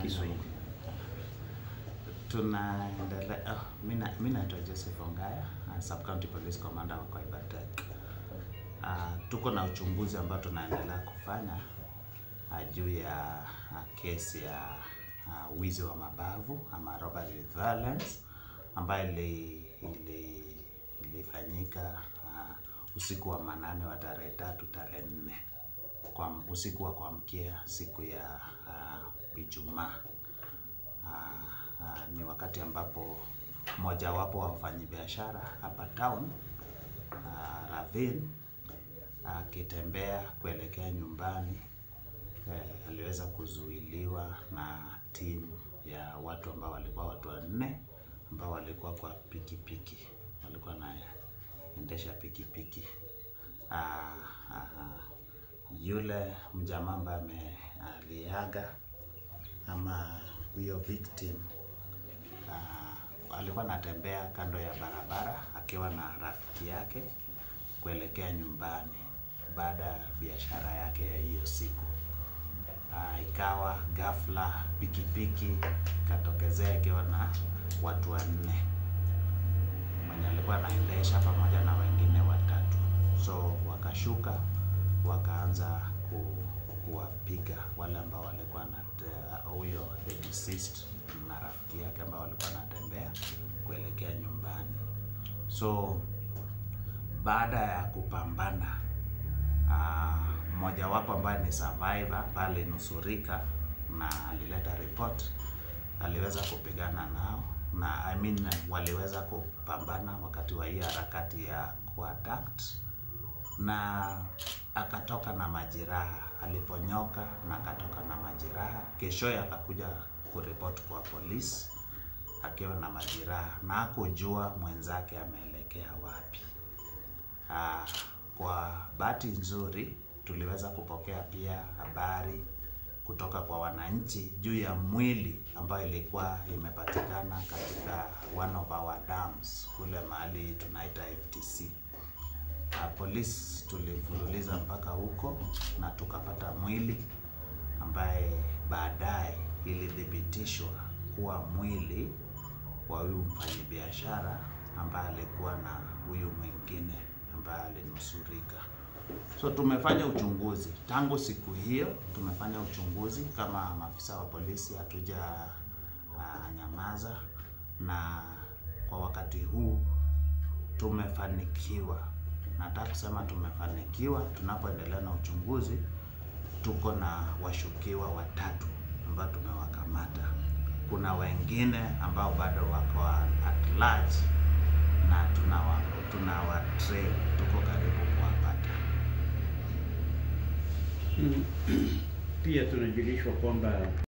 Kiswahili. Tunaendelea. Oh, mimi mi naitwa Joseph Ongaya, uh, Sub County Police Commander wa Koibatek. Uh, tuko na uchunguzi ambao tunaendelea kufanya uh, juu ya uh, kesi ya uh, wizi wa mabavu ama robbery with violence ambayo ili, ili, ilifanyika uh, usiku wa manane wa tarehe tatu tarehe nne kwa usiku wa kuamkia siku ya uh, Ijumaa. Uh, uh, ni wakati ambapo mojawapo wa wafanyabiashara hapa town uh, Ravin akitembea kuelekea nyumbani eh, aliweza kuzuiliwa na timu ya watu ambao walikuwa watu wanne ambao walikuwa kwa pikipiki, walikuwa naendesha pikipiki. Ah, ah, yule mjamaa ambaye ame- aliaga ama huyo victim ah, alikuwa anatembea kando ya barabara akiwa na rafiki yake kuelekea nyumbani baada ya biashara yake ya hiyo siku. Ah, ikawa ghafla pikipiki ikatokezea ikiwa na watu wanne mwenye alikuwa anaendesha pamoja na wengine watatu, so wakashuka wakaanza ku, kuwapiga wale ambao walikuwa na huyo the deceased na rafiki yake ambao walikuwa wanatembea kuelekea nyumbani. So baada ya kupambana ah, mmojawapo ambaye ni survivor pale alinusurika na alileta report, aliweza kupigana nao na I mean, waliweza kupambana wakati wa hii harakati ya kuattack na akatoka na majeraha. Aliponyoka na akatoka na majeraha, keshoye akakuja kuripoti kwa polisi akiwa na majeraha na hakujua mwenzake ameelekea wapi. Ah, kwa bahati nzuri tuliweza kupokea pia habari kutoka kwa wananchi juu ya mwili ambayo ilikuwa imepatikana katika one of our dams kule mahali tunaita FTC. Uh, polisi tulifululiza mpaka huko na tukapata mwili ambaye baadaye ilithibitishwa kuwa mwili wa huyu mfanyabiashara ambaye alikuwa na huyu mwingine ambaye alinusurika. So tumefanya uchunguzi tangu siku hiyo, tumefanya uchunguzi kama maafisa wa polisi, hatuja uh, nyamaza, na kwa wakati huu tumefanikiwa. Nataka kusema tumefanikiwa. Tunapoendelea na uchunguzi, tuko na washukiwa watatu ambao tumewakamata. Kuna wengine ambao bado wako at large na tunawa tunawa trail, tuko karibu kuwapata. Mm. Pia tunajulishwa kwamba